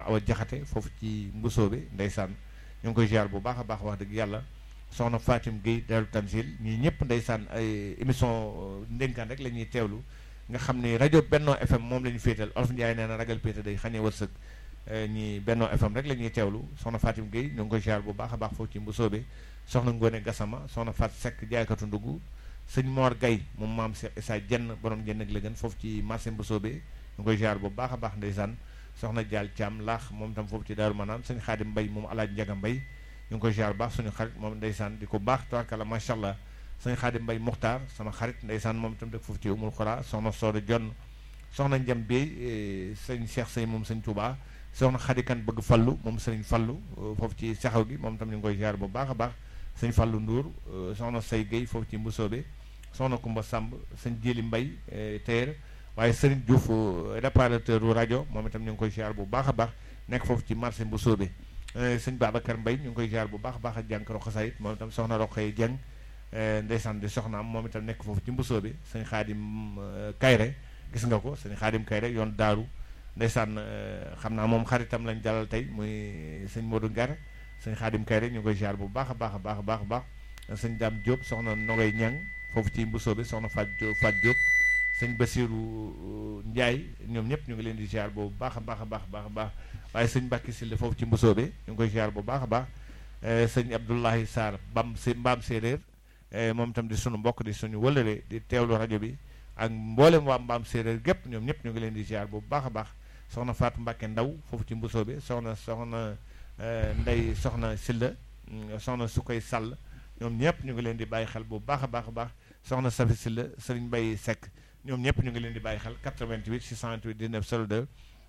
Awa Jaxate foofu ci Mbusoobe ndeysaan ñu ngi koy ziar bu baax a baax wax dëgg yàlla soxna Fatim Gueye Daaru Tanzil ñii ñëpp ndeysaan ay émission ndénkaan rek la ñuy teewlu nga xam ni rajo Benno FM moom la ñu féetal Olof Ndiaye nee na ragal péete day xañee wërsëg ñi Benno FM rek la ñuy teewlu soxna Fatim Gueye ñu ngi koy ziar bu baax a baax foofu ci Mbusoobe soxna Ngone Gassama soxna Fat Seck jaaykatu ndugg sëñ Mor Gaye moom maam Cheikh Issa jenn borom jenn ak la gën foofu ci marché Mbusoobe ñu ngi koy ziar bu baax a baax ndeysaan soxna Dial Thiam laax moom tam foofu ci Daaru Manaan sëñ Xaadim Mbay moom alaaj Njaga Mbay ñu ngi koy ziar baax suñu xarit moom ndeysaan di ko baax tabarkalla macha allah sëñ Xaadim Mbay Muxtaar sama xarit ndeysaan moom tam dëkk foofu ci Umul Xura soxna Sooda Jonn soxna Njam Bey sëñ Cheikh Sey moom sëñ Touba soxna Xadikan bëgg fallu moom sëñ fallu foofu ci saxaw gi moom tam ñu ngi koy ziar bu baax a baax sëñ fallu Ndour soxna Say Gueye foofu ci Mbusoobe soxna Kumba Samb sëñ Jili Mbay téer waaye Serigne Diouf réparateur u rajo moom itam ñu ngi koy ziar bu baax a baax nekk foofu ci marché Mbusoobe sëñ Babacar Mbay ñu ngi koy ziar bu baax a baax ak jànkaro xasaayit moom itam soxna Roqay Jeng ndeysaan di soxnaam moom itam nekk foofu ci Mbusoobe sëñ Xaadim Kayre gis nga ko sëñ Xaadim Kayre yoon daaru ndeysaan xam naa moom xaritam lañ dalal tey muy sëñ Modou Ngar sëñ Xaadim Kayre ñu ngi koy ziar bu baax a baax a baax a baax a baax sëñ Dame Diop soxna Nogay Ñang foofu ci Mbusoobe soxna Fat Diop Fat Diop sëñ Basiru Njaay ñoom ñëpp ñu ngi leen di ziar bu baax a baax a baax a baax waaye sëñ Mbàkki Sille foofu ci Mbusoobe ñu ngi koy ziar bu baax a baax sëñ Abdoulahi Sarr bam si mbaam séeréer moom itam di sunu mbokk di suñu wëlëre di teewlu rajo bi ak mboolem waa mbaam séeréer gépp ñoom ñëpp ñu ngi leen di ziar bu baax a baax soxna Fatou Mbacke Ndaw foofu ci Mbusoobe soxna soxna Ndey soxna Silla soxna Sukay Sall ñoom ñëpp ñu ngi leen di bàyyi xel bu baax a baax a baax soxna Safi Silla Sëriñ Mbay Seck ñoom ñëpp ñu ngi leen di bàyyi xel 88 628 19 02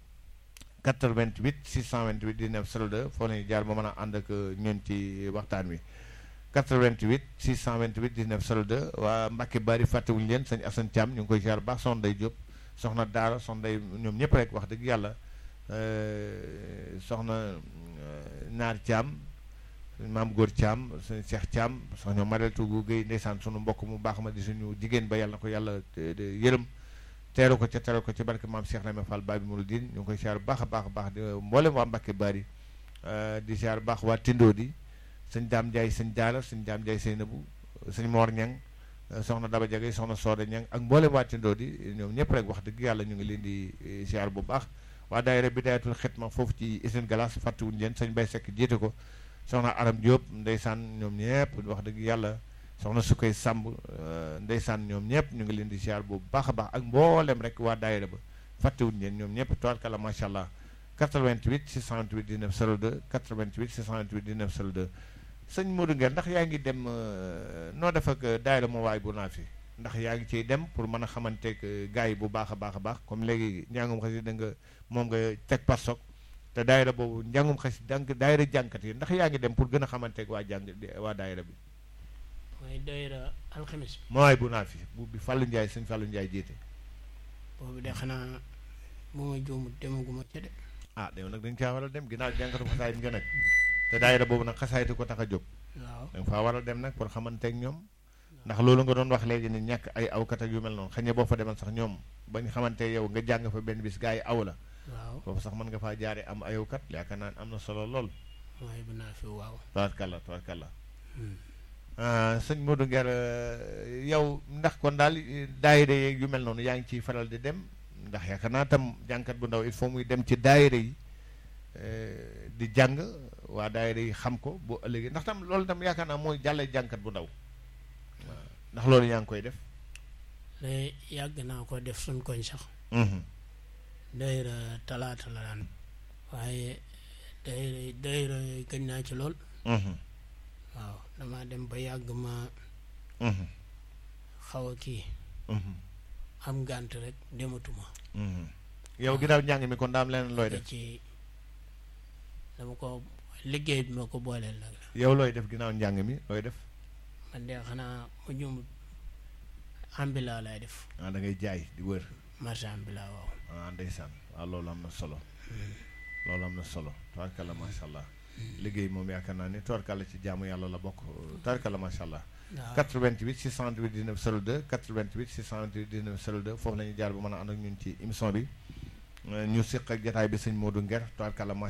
88 628 19 02 foo leen jaar ba mën a ànd ak ñun ci waxtaan wi 88 628 19 02 waa Mbacke Bari fàttewuñu leen sëñ Assane Thiam ñu ngi koy ziar baax soxna Day Diop soxna Daara soxna Day ñoom ñëpp rek wax dëgg yàlla soxna Naar Thiam maam Góor Thiam sëñ Cheikh Thiam soxna Marel Tougou Guèye ndeysaan sunu mbokk mu baax ma di suñu jigéen ba yàlla na ko yàlla yërëm teeru ko ca teeru ko ci barke maam Cheikh Rame Fall Babi Mouridine ñu ngi koy ziar baax a baax a baax di mboolem waa Mbacke Bari di ziar baax waa Tindo di sëñ Daam Ndiaye sëñ Daara sëñ Daam Ndiaye Seynabu sëñ Mor Ñang soxna Daba Jagay soxna Sooda Ñang ak mboolem waa Tindo di ñoom ñëpp rek wax dëgg yàlla ñu ngi leen di ziar bu baax waa daayira Bidayatul Xidma foofu ci Usine Galas fàttewuñu leen sëñ Bay Sekk jiite ko soxna Aram Diop ndeysaan ñoom ñëpp wax dëgg yàlla soxna Sukay Samb ndeysaan ñoom ñëpp ñu ngi leen di ziar bu baax a baax ak mboolem rek waa daayira ba fàttewuñu leen ñoom ñëpp tubaarkalla macha allah 88 628 19 02 88 628 19 02 sëñ Modou Nguer ndax yaa ngi dem noo def ak daayira moo waay bu naa fi ndax yaa ngi ciy dem pour mën a xamanteeg gars yi bu baax a baax a baax comme léegi njàngum xasida nga moom nga teg par soog te daayira boobu njàngum xasida dang daayira jànkat yi ndax yaa ngi dem pour gën a xamanteeg waa jàng waa daayira bi mooy daayira alxames bi moo waay bu naa fi bu bi Fallou Ndiaye sëñ Fallou Ndiaye jiite boobu de xanaa bu ma juumut demaguma ca de ah déw nag dañ caa war a dem ginnaaw jànkatu xasaayit nga nag te daayira boobu nag xasaayiti ko tax a jóg waaw da nga faa war a dem nag pour xamanteeg ñoom ndax loolu nga doon wax léegi ni ñàkk ay awkat ak yu mel noonu xëy na boo fa demal sax ñoom bañ xamante yow nga jàng fa benn bis gars yi aw la waaw foofu sax mën nga faa jaare am ayawkat yaakaar naa am na solo lool mooy bu naa fi waaw tabarkalla tabarkalla sëñ Modou Nguer yow ndax kon daal daayira yeeg yu mel noonu yaa ngi ciy faral di dem ndax yaakaar naa tam jànkat bu ndaw il faut muy dem ci daayira yi di jàng waa daayira yi xam ko bu ëllëgee ndax tam loolu tam yaakaar naa mooy jàlle jànkat bu ndaw waaw ndax loolu yaa ngi koy def lay yàgg naa ko def suñ koñ sax daayira talaata la daan waaye daayira daayira gëj naa ci lool waaw dama dem ba yàgg ma xaw a kii am gànt rek dematuma yow ginnaaw njàng mi kon daam leneen looy da def ci dama ko liggéey bi ma ko booleel nag la yow looy def ginnaaw njàng mi looy def man de xanaa mu jumut ambila laay def ah da ngay jaay di wër marché ambila waaw ah ndeysaan waaw loolu am na solo loolu am na solo tabarkalla macha allah liggéey moom yaakaar naa ni tabarkalla ci jaamu yàlla la bokk tabarkalla macha allah waaw 88 628 19 02 88 628 19 02 foofu la ñuy jaar ba mën a ànd ak ñun ci émission bi ñu siq ak jataay bi sëñ Modou Nguer tabarkalla